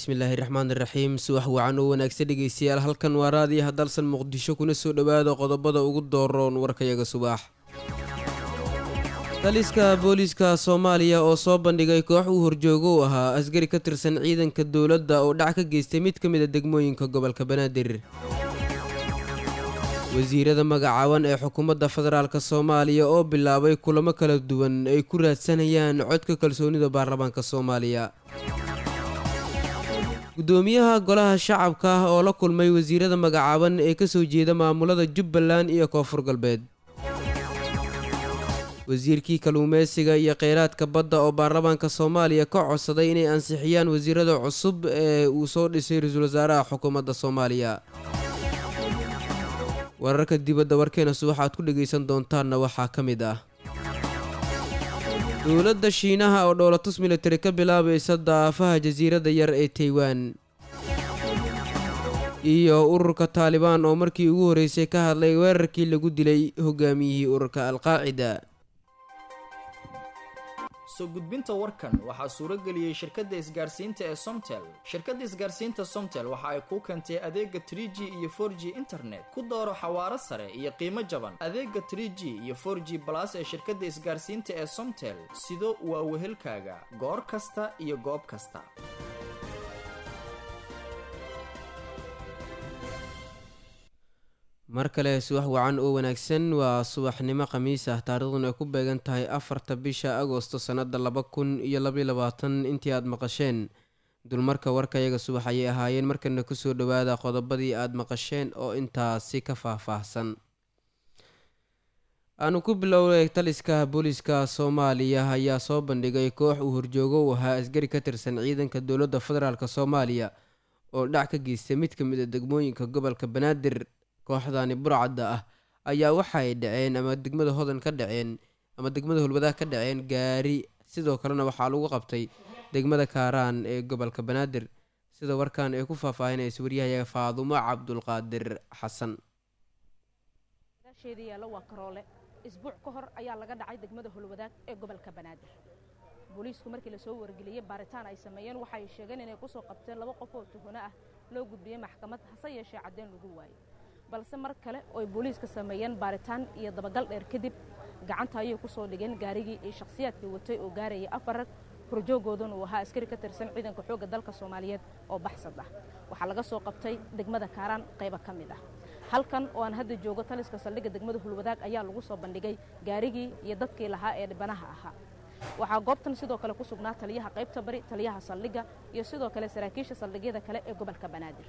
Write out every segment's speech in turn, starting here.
bismillaahi raxmaan iraxiim subax wacan oo wanaagsan dhegeystayaal halkan waa raadiyaha dalsan muqdisho kuna soo dhowaada qodobada ugu dooroon warkayaga subax taliska booliiska soomaaliya oo soo bandhigay koox uu horjoogo u ahaa askari ka tirsan ciidanka dowladda oo dhac ka geystay mid ka mid a degmooyinka gobolka banaadir wasiirada magacaaban ee xukuumadda federaalk soomaaliya oo bilaabay kulamo kala duwan ay ku raadsanayaan codka kalsoonida baarlamaanka soomaaliya gudoomiyaha golaha shacabka ah oo la kulmay wasiirada magacaaban ee kasoo jeeda maamulada jubbaland iyo koonfur galbeed wasiirkii kaluumeysiga iyo kheyraadka badda oo baarlamaanka soomaaliya ka codsaday inay ansixiyaan wasiirada cusub ee uu soo dhisay ra-iisul wasaaraha xukuumadda soomaaliya wararka dibadda warkeena subaxaad ku dhegaysan doontaanna waxaa ka mid ah dowladda shiinaha oo dhoolatus militari ka bilaabaysa daafaha jasiiradda yar ee taiwan iyo ururka taalibaan oo markii ugu horreysay ka hadlay weerarkii lagu dilay hogaamiyihii ururka alqaacida soo gudbinta warkan waxaa suuro geliyey shirkadda isgaarsiinta ee somtel shirkadda isgaarsiinta somtel waxa ay kuu keentay adeega trie g iyo for g internet ku dooro xawaaro sare iyo qiimo jaban adeega trie g iyo for g balas ee shirkadda isgaarsiinta ee somtel sido waa wehelkaaga goor kasta iyo goob kasta mar kale subax wacan oo wanaagsan waa subaxnimo khamiis ah taariikhduna ay ku beegan tahay afarta bisha agosto sannada laba kun iyo labaiy labaatan intii aada maqasheen dulmarka warkayaga subax ayay ahaayeen markana kusoo dhowaada qodobadii aada maqasheen oo intaasi ka faah-faahsan aanu ku bilowday taliska booliiska soomaaliya ayaa soo bandhigay koox uu horjoogo u ahaa askari ka tirsan ciidanka dowladda federaalk soomaaliya oo dhac ka geystay mid ka mid a degmooyinka gobolka banaadir kooxdani burcadda ah ayaa waxaay dhaceen ama degmada hodan ka dhaceen ama degmada holwadaag ka dhaceen gaari sidoo kalena waxaa lagu qabtay degmada kaaraan ee gobolka banaadir sida warkan ay ku faahfaahinaysa waryahayaga faadumo cabdulqaadir xasan yaalla waa karoole isbuuc ka hor ayaa laga dhacay degmada holwadaag ee gobolka banaadir booliisku markii lasoo wargeliyey baaritaan ay sameeyeen waxay sheegeen inay kusoo qabteen laba qof oo tuhano ah loo gudbiyey maxkamad hase yeeshee caddeen lagu waayey balse mar kale ooy booliiska sameeyeen baaritaan iyo dabagal dheer kadib gacanta ayay ku soo dhigeen gaarigii iyo shakhsiyaadkii watay oo gaarayay afar rag horjoogoodun uu ahaa askari ka tirsan ciidanka xoogga dalka soomaaliyeed oo baxsad ah waxaa laga soo qabtay degmada kaaraan qaybo ka mid ah halkan oo aan hadda joogo taliska saldhigga degmada hulwadaag ayaa lagu soo bandhigay gaarigii iyo dadkii lahaa ee dhibanaha ahaa waxaa goobtan sidoo kale ku sugnaa taliyaha qaybta bari taliyaha saldhigga iyo sidoo kale saraakiisha saldhigyada kale ee gobolka banaadir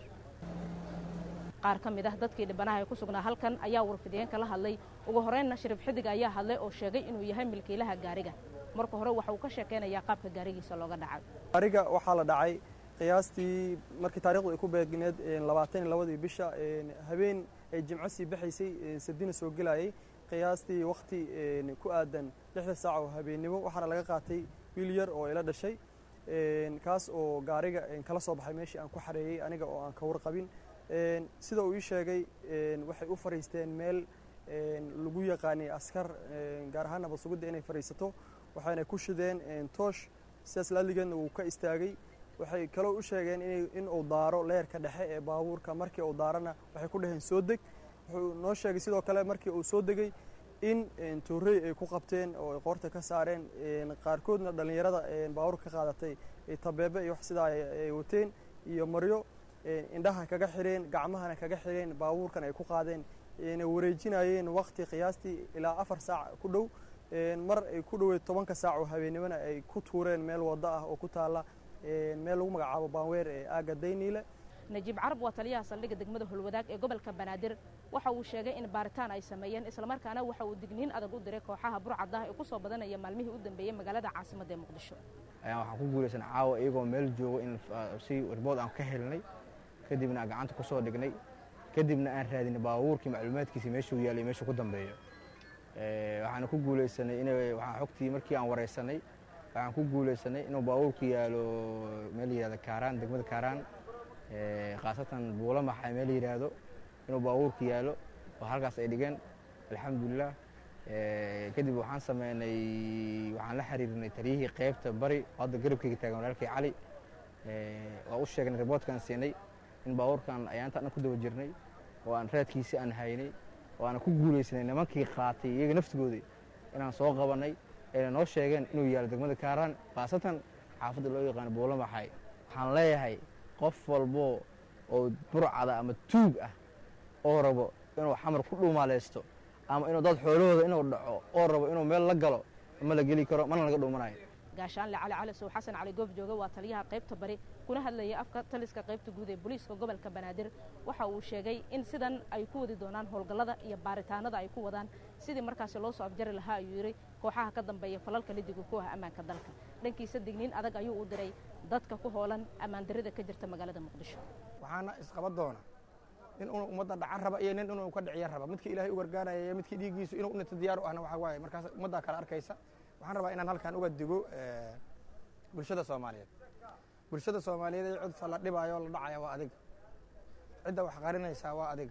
qaar ka mid ah dadkii dhibanaha ee ku sugnaa halkan ayaa warfidiyeen kala hadlay ugu horeynna shariif xidig ayaa hadlay oo sheegay inuu yahay milkiilaha gaariga marka hore waxa uu ka sheekaynayaa qaabka gaarigiisa looga dhacay gaariga waxaa la dhacay qiyaastii markii taarikhdu ay ku beegneed labaatan iyo labadii bisha habeen ay jimco sii baxaysay sabdina soo gelayay qiyaastii wakhti ku aadan lixda saac oo habeennimo waxaana laga qaatay wiil yar oo ila dhashay kaas oo gaariga kala soo baxay meeshii aan ku xareeyey aniga oo aan ka warqabin sida uu ii sheegay waxay u fariisteen meel lagu yaqaanay askar gaar ahaan nabad sugidda inay fadhiisato waxayna ku shideen toosh sidaas laaligeedna wuu ka istaagay waxay kaloo u sheegeen in uu daaro leerka dhexe ee baabuurka markii uu daarana waxay ku dhaheen soo deg wuxuu noo sheegay sidoo kale markii uu soo degay in toorey ay ku qabteen oo ay qoorta ka saareen qaarkoodna dhallinyarada baabuurka ka qaadatay tabeebe iyo wax sidaa ay wateen iyo maryo indhaha kaga xireen gacmahana kaga xireen baabuurkan ay ku qaadeen na wareejinayeen wakti qiyaastii ilaa afar saac ku dhow mar ay ku dhoweed tobanka saac oo habeennimona ay ku tuureen meel waddo ah oo ku taalla meel lagu magacaabo baanweer ee aagga dayniile najiib carab waa taliyaha saldhigga degmada holwadaag ee gobolka banaadir waxa uu sheegay in baaritaan ay sameeyeen islamarkaana waxa uu digniin adag u diray kooxaha burcadda ee ku soo badanaya maalmihii u dambeeyey magaalada caasimadda ee muqdisho ayaan waxaan ku guulaysan caawa iyagoo meel joogo in si warbood aan ka helnay kadibna aan gacanta ku soo dhignay kadibna aan raadinay baabuurkii macluumaadkiisa meeshuu yaalay meeshuu ku dambeeyo waxaana ku guulaysanay in waxaan xogtii markii aan waraysanay waxaan ku guulaysanay inuu baabuurku yaalo meel yihahdo kaaraan degmada kaaraan khaasatan buulamaxa meel yidhaahdo inuu baabuurku yaalo oo halkaas ay dhigeen alxamdulilah kadib waxaan sameynay waxaan la xiriirnay taliyihii qaybta bari hadda garabkeyga taagan walaalkii cali waa u sheegnay riboortkaan siinay in baabuurkan ayaanta dhan ku daba jirnay oo aan raadkiisi aan haynay oo aan ku guulaysanay nimankii qaatay iyaga naftigoodii inaan soo qabannay ayna noo sheegeen inuu yaalo degmada kaaraan khaasatan xaafadda loo yaqaano buulamaxay waxaan leeyahay qof walbo oo burcada ama tuug ah oo rabo inuu xamar ku dhuumaaleysto ama inuu dad xoolahooda inuu dhaco oo rabo inuu meel la galo ma la geli karo mana laga dhuumanayo gaashaanle cali cali sow xasan cali goof jooga waa taliyaha qaybta bari kuna hadlayay afka taliska qaybta guud ee booliiska gobolka banaadir waxa uu sheegay in sidan ay ku wadi doonaan howlgallada iyo baaritaanada ay ku wadaan sidii markaasi loo soo afjari lahaa ayuu yidhi kooxaha ka dambeeya falalka lidiga ku ah ammaanka dalka dhankiisa digniin adag ayuu u diray dadka ku hoolan ammaandarrida ka jirta magaalada muqdisho waxaana isqaba doona nin inuu ummadda dhacan raba iyo nin inuu ka dhiciyo raba midkii ilaahay u gargaaraya iyo midkii dhiiggiisu inuu unata diyaar u ahna waxaa waaye markaas ummaddaa kale arkaysa waxaan rabaa inaan halkan uga digo bulshada soomaaliyeed bulshada soomaaliyeed ee codsa la dhibaayo la dhacaya waa adiga cidda wax qarinaysaa waa adiga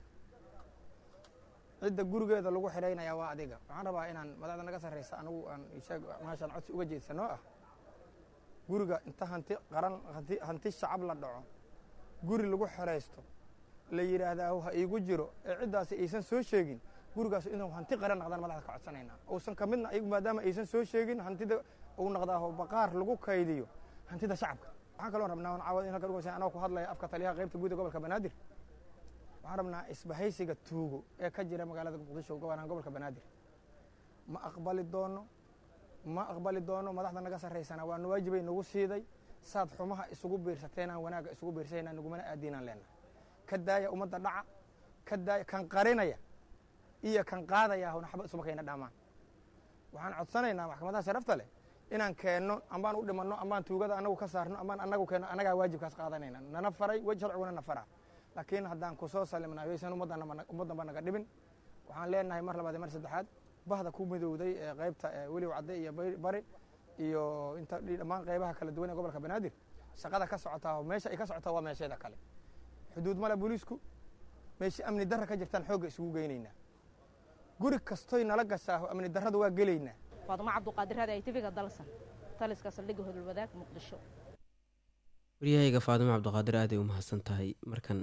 cidda gurigeeda lagu xidhaynaya waa adiga waxaan rabaa inaan madaxda naga sarraysa anigu aan ishaag maashaan codsi uga jeedsanoo ah guriga inta hanti qaran hanti hanti shacab la dhaco guri lagu xeraysto la yidhaahdaa ha iigu jiro ee ciddaasi aysan soo sheegin gurigaas inuu hanti qaran naqdaan madaxda ka codsanaynaa uusan ka midna iyagu maadaama aysan soo sheegin hantida uu naqdaaho baqaar lagu kaydiyo hantida shacabka waxaan kaloo rabnaa caawad in halkan uga anoo ku hadlaya afka taliyaha qaybta guud ee gobolka banaadir waxaan rabnaa isbahaysiga tuugo ee ka jira magaalada muqdisho gobanaan gobolka banaadir ma aqbali doono ma aqbali doono madaxda naga sarraysana waa nawaajibay nagu siiday saad xumaha isugu biirsateenaan wanaagga isugu biirsayna nagumana aadiinaan leenahay ka daaya ummadda dhaca ka daaya kan qarinaya iyo kan qaadaya huna xaba isuma kayna dhamaan waxaan codsanaynaa maxkamadaha sharafta leh inaan keenno ambaan u dhimanno ambaan tuugada anagu ka saarno ambaan anagu keenno anagaa waajibkaas qaadanayna nana faray wej sharciguna na faraa laakiin haddaan ku soo salimnaa yaysan ummaddanba naga dhibin waxaan leenahay mar labaad iyo mar saddexaad bahda ku midowday ee qaybta weliw cadde iyo bari iyo inta dhammaan qaybaha kala duwan ee gobolka banaadir shaqada ka socotaa meesha ay ka socotaa waa meesheeda kale xuduud male booliisku meesha amni darra ka jirtaan xoogga isugu geynaynaa guri kastoy nala gashaaho amni darrada waa gelaynaa faadumo cabduqaadir hada ay tifiga dalsan taliska saldhigga hodolwadaag muqdisho waryahayga faadimo cabdiqaadir aaday u mahadsan tahay markan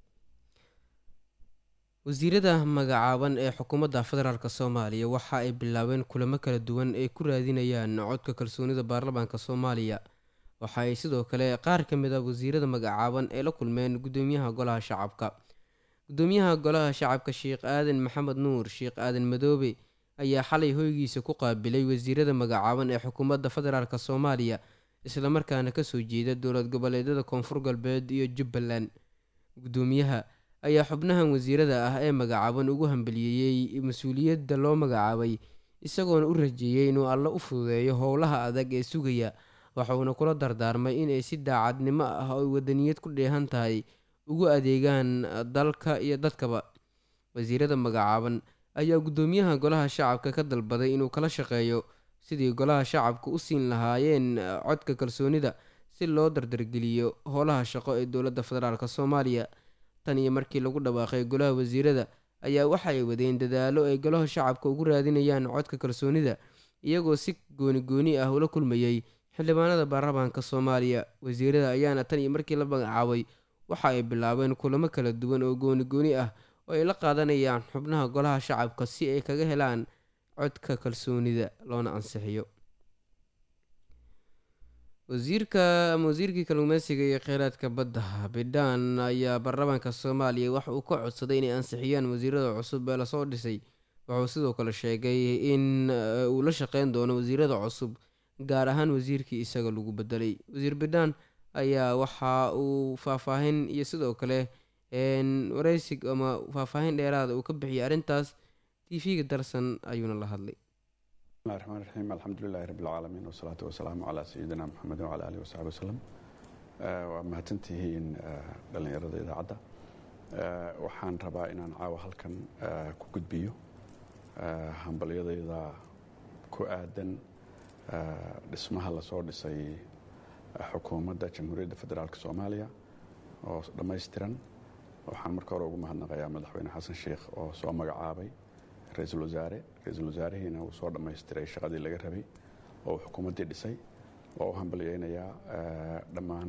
wasiirada magacaaban ee xukuumadda federaalk soomaaliya waxa ay bilaabeen kulamo kala duwan ay ku raadinayaan codka kalsoonida baarlamaanka soomaaliya waxa ay sidoo kale qaar ka mid a wasiirada magacaaban ay la kulmeen gudoomiyaha golaha shacabka gudoomiyaha golaha shacabka sheekh aadan maxamed nuur sheekh aadan madoobe ayaa xalay hoygiisa ku qaabilay wasiirada magacaaban ee xukuumadda federaalk soomaaliya islamarkaana kasoo jeeda dowlad goboleedyada koonfur galbeed iyo jubbaland gudoomiyaha ayaa xubnahan wasiirada ah ee magacaaban ugu hambaliyeeyey mas-uuliyadda loo magacaabay isagoona u rajeeyey inuu alla u fududeeyo howlaha adag ee sugaya waxuuna kula dardaarmay inay si daacadnimo ah oo wadaniyad ku dheehan tahay ugu adeegaan dalka iyo dadkaba wasiirada magacaaban ayaa gudoomiyaha golaha shacabka ka dalbaday inuu kala shaqeeyo sidii golaha shacabka u siin lahaayeen codka kalsoonida si loo dardargeliyo howlaha shaqo ee dowladda federaalk soomaaliya tan iyo markii lagu dhawaaqay golaha wasiirada ayaa waxay wadeen dadaalo ay golaha shacabka ugu raadinayaan codka kalsoonida iyagoo si gooni gooni ah ula kulmayey xildhibaanada baarlamaanka soomaaliya wasiirada ayaana tan iyo markii la magacaabay waxa ay bilaabeen kulamo kala duwan oo gooni gooni ah oo ay la qaadanayaan xubnaha golaha shacabka si ay kaga helaan codka kalsoonida loona ansixiyo wasiirka ama wasiirkii kalluumeysiga iyo kheyraadka badda bidhaan ayaa baarlamaanka soomaaliya waxa uu ka codsaday inay ansixiyaan wasiirada cusub ee lasoo dhisay wuxuu sidoo kale sheegay in uu la shaqeyn doono wasiirada cusub gaar ahaan wasiirkii isaga lagu bedelay wasiir bidhaan ayaa waxa uu faahfaahin iyo sidoo kale wareysig ama faahfaahin dheeraada uu ka bixiyay arrintaas t v-ga darsan ayuuna la hadlay bismillahi raxmaan raxiim alxamdulilahi rabbi alcaalamiin wasalaatu wasalaamu calaa sayidina maxamedin wacala alihi wasaxbi wasalam waa mahadsantihiin dhallinyarada idaacadda waxaan rabaa inaan caawa halkan ku gudbiyo hambalyadayda ku aadan dhismaha lasoo dhisay xukuumadda jamhuuriyadda federaalk soomaaliya oo dhammaystiran waxaan marka hore ugu mahadnaqayaa madaxweyne xasan sheikh oo soo magacaabay ra-iisul wasaare ra-iisul wasaarihiina uu soo dhammaystiray shaqadii laga rabay oo uu xukuumaddii dhisay oo u hambalyeynayaa dhammaan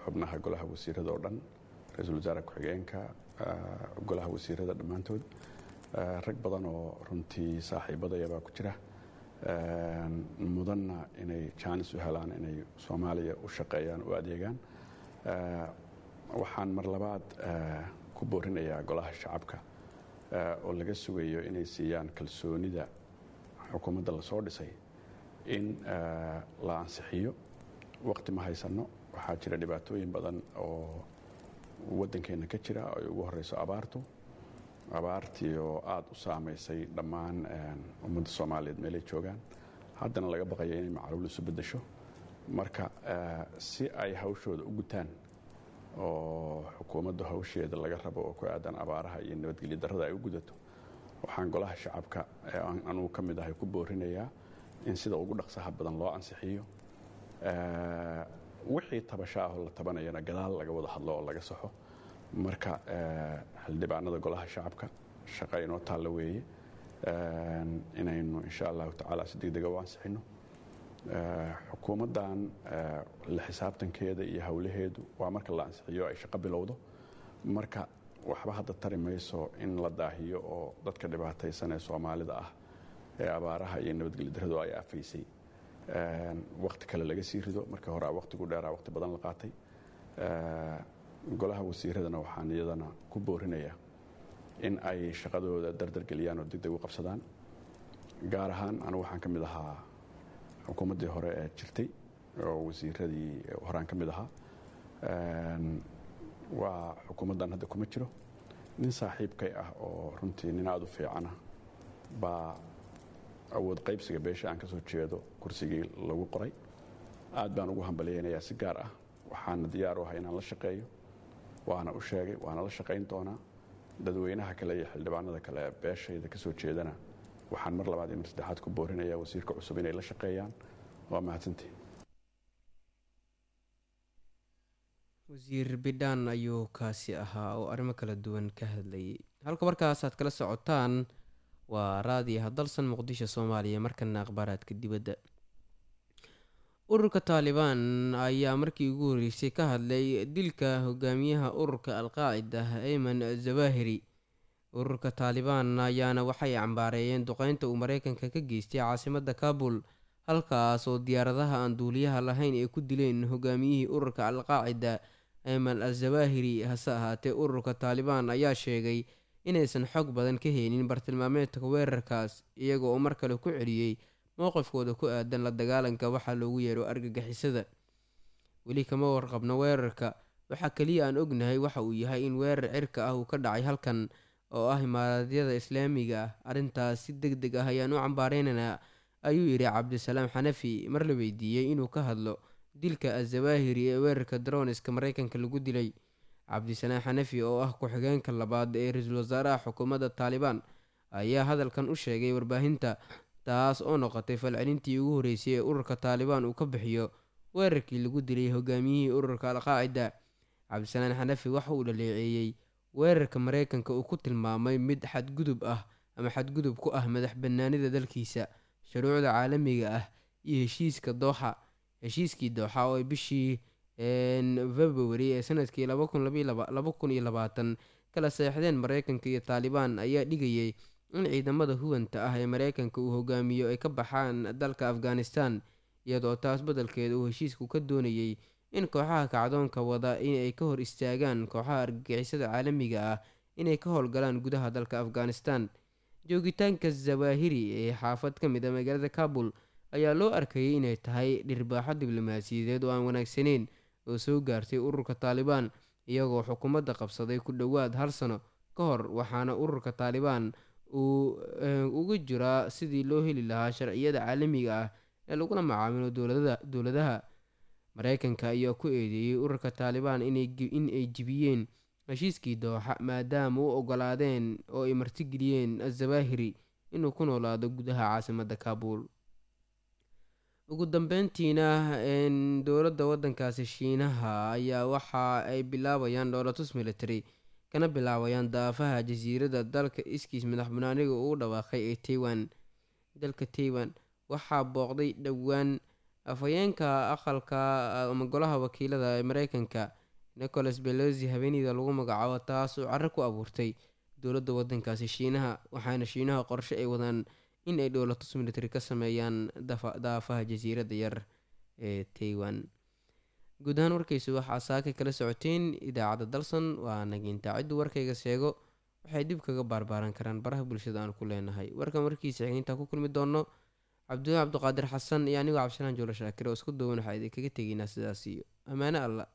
xubnaha golaha wasiirada oo dhan ra-iisul wasaare ku-xigeenka golaha wasiirada dhammaantood rag badan oo runtii saaxiibadayabaa ku jira mudanna inay jaanis u helaan inay soomaaliya u shaqeeyaan u adeegaan waxaan mar labaad ku boorinayaa golaha shacabka oo laga sugayo inay siiyaan kalsoonida xukuumadda lasoo dhisay in la ansixiyo waqti ma haysanno waxaa jira dhibaatooyin badan oo waddankeenna ka jira ay ugu horeyso abaartu abaartii oo aada u saamaysay dhammaan ummadda soomaaliyeed meelay joogaan haddana laga baqayo inay macluul isu beddesho marka si ay hawshooda u gutaan oo xukuumaddu hawsheeda laga rabo oo ku aadan abaaraha iyo nabadgelyo darrada ay u gudato waxaan golaha shacabka ee anugu ka mid ahay ku boorinayaa in sida ugu dhaqsaha badan loo ansixiyo wixii tabasho ahoo la tabanayana gadaal laga wada hadlo oo laga saxo marka xildhibaanada golaha shacabka shaqa inoo taalla weeye inaynu insha allahu tacaala si degdega u ansixino xukuumaddan la xisaabtankeeda iyo howlaheedu waa marka la ansixiyo ay shaqo bilowdo marka waxba hadda tari mayso in la daahiyo oo dadka dhibaataysan ee soomaalida ah ee abaaraha iyo nabadgelyo darradu ay afaysay wakti kale laga sii rido markii hore waqtigu dheeraa waqti badan la qaatay golaha wasiiradana waxaan iyadana ku boorinayaa in ay shaqadooda dardargeliyaan oo degdeg u qabsadaan gaar ahaan anigu waxaan ka mid ahaa xukuumaddii hore ee jirtay oo wasiiradii horaan ka mid ahaa waa xukuumaddan hadda kuma jiro nin saaxiibkay ah oo runtii nin aada u fiicana baa awood qaybsiga beesha aan ka soo jeedo kursigii lagu qoray aad baan ugu hambalyaynayaa si gaar ah waxaana diyaar u ahay inaan la shaqeeyo waana u sheegay waana la shaqayn doonaa dadweynaha kale iyo xildhibaanada kale ee beeshayda ka soo jeedana waxaan mar labaad iyo mar saddexaad ku boorinayaa wasiirka cusub inay la shaqeeyaan waa mahadsantii wasiir bidhaan ayuu kaasi ahaa oo arrimo kala duwan ka hadlayay halka markaas aad kala socotaan waa raadiyaha dalsan muqdisho soomaaliya markana akhbaaraadka dibadda ururka taalibaan ayaa markii ugu horreysay ka hadlay dilka hogaamiyaha ururka alqaacida ayman zawahiri ururka taalibaan ayaana waxay cambaareeyeen duqeynta uu mareykanka ka geystay caasimadda kabul halkaas oo diyaaradaha aan duuliyaha lahayn ay ku dileen hogaamiyihii ururka alqaacida ayman al zawahiri hase ahaatee ururka taalibaan ayaa sheegay inaysan xog badan ka heynin bartilmaameedka weerarkaas iyaga oo mar kale ku celiyey mowqifkooda ku aadan la dagaalanka waxaa loogu yeero argagixisada weli kama warqabno weerarka waxaa keliya aan ognahay waxa uu yahay in weerar cirka ah uu ka dhacay halkan oo ah imaaraadyada islaamiga ah arrintaas si deg deg ah ayaan u cambaareynanaa ayuu yidhi cabdisalaam xanafi mar la weydiiyey inuu ka hadlo dilka azawaahiri ee weerarka droniska mareykanka lagu dilay cabdisalaam xanafi oo ah ku-xigeenka labaad ee ra-iisul wasaaraha xukuumadda taalibaan ayaa hadalkan u sheegay warbaahinta taas oo noqotay falcelintii ugu horreysay ee ururka taalibaan uu ka bixiyo weerarkii lagu dilay hogaamiyihii ururka alqaacida cabdisalaan xanafi waxa uu dhaleeceeyey weerarka mareykanka uu ku tilmaamay mid xadgudub ah ama xadgudub ku ah madax banaanida dalkiisa shuruucda caalamiga ah iyo heshiiska dooxa heshiiskii dooxa oo ay bishii february ee sanadkii laba kun iyo labaatan kala seexdeen mareykanka iyo taalibaan ayaa dhigayay in ciidamada huwanta ah ee mareykanka uu hogaamiyo ay ka baxaan dalka afghanistan iyadoo taas beddelkeeda uu heshiisku ka doonayay in kooxaha kacdoonka wada inay ka hor istaagaan kooxaha argagixisada caalamiga ah inay ka howlgalaan gudaha dalka afghanistan joogitaanka zawahiri ee xaafad ka mid a magaalada kabul ayaa loo arkayay inay tahay dhirbaaxo diblomaasiyadeed oo aan wanaagsaneyn oo soo gaartay ururka taalibaan iyagoo xukuumadda qabsaday ku dhowaad hal sano ka hor waxaana ururka taalibaan uu uga jiraa sidii loo heli lahaa sharciyada caalamiga ah ee lagula macaamilo dowladaha mareykanka ayaa ku eedeeyey ururka taalibaan in ay jibiyeen heshiiskii dooxa maadaama u ogolaadeen oo ay martigeliyeen azawahiri inuu ku noolaado gudaha caasimadda kabul ugu dambeyntiina dowladda waddankaasi shiinaha ayaa waxa ay bilaabayaan dhoolatus military kana bilaabayaan daafaha jasiiradda dalka iskiis madax banaaniga uu dhawaaqay ee taiwan dalka taiwan waxaa booqday dhowaan afhayeenka aqalka ama golaha wakiilada ee mareykanka nicholas belosi habeeneyda lagu magacaabo taas oo caro ku abuurtay dowladda wadankaasi shiinaha waxaana shiinaha qorshe ay wadaan in ay dhowlatus military ka sameeyaan daafaha jasiiradda yar ee taiwan guud ahaan warkaysu waxaa saaka kala socoteen idaacadda dalsan waa naginta ciddu warkayga sheego waxay dib kaga baarbaaran karaan baraha bulshada aan ku leenahay warkan warkiisa xigintaa ku kulmi doono cabdulaahi cabdiqaadir xasan iyo anigoo cabdishalaan joolo shaakir oo isku duwan waxaa idinkaga tegeynaa sidaas iyo ammaano alla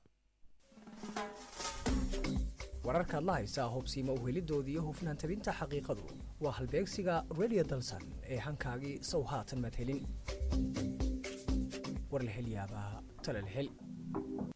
wararkaad la haysaa hubsiima uhelidoodii iyo hufnaan tabinta xaqiiqadu waa halbeegsiga radio dalsan ee hankaagii sow haatan maad helin war la hel yaabaa tale la hel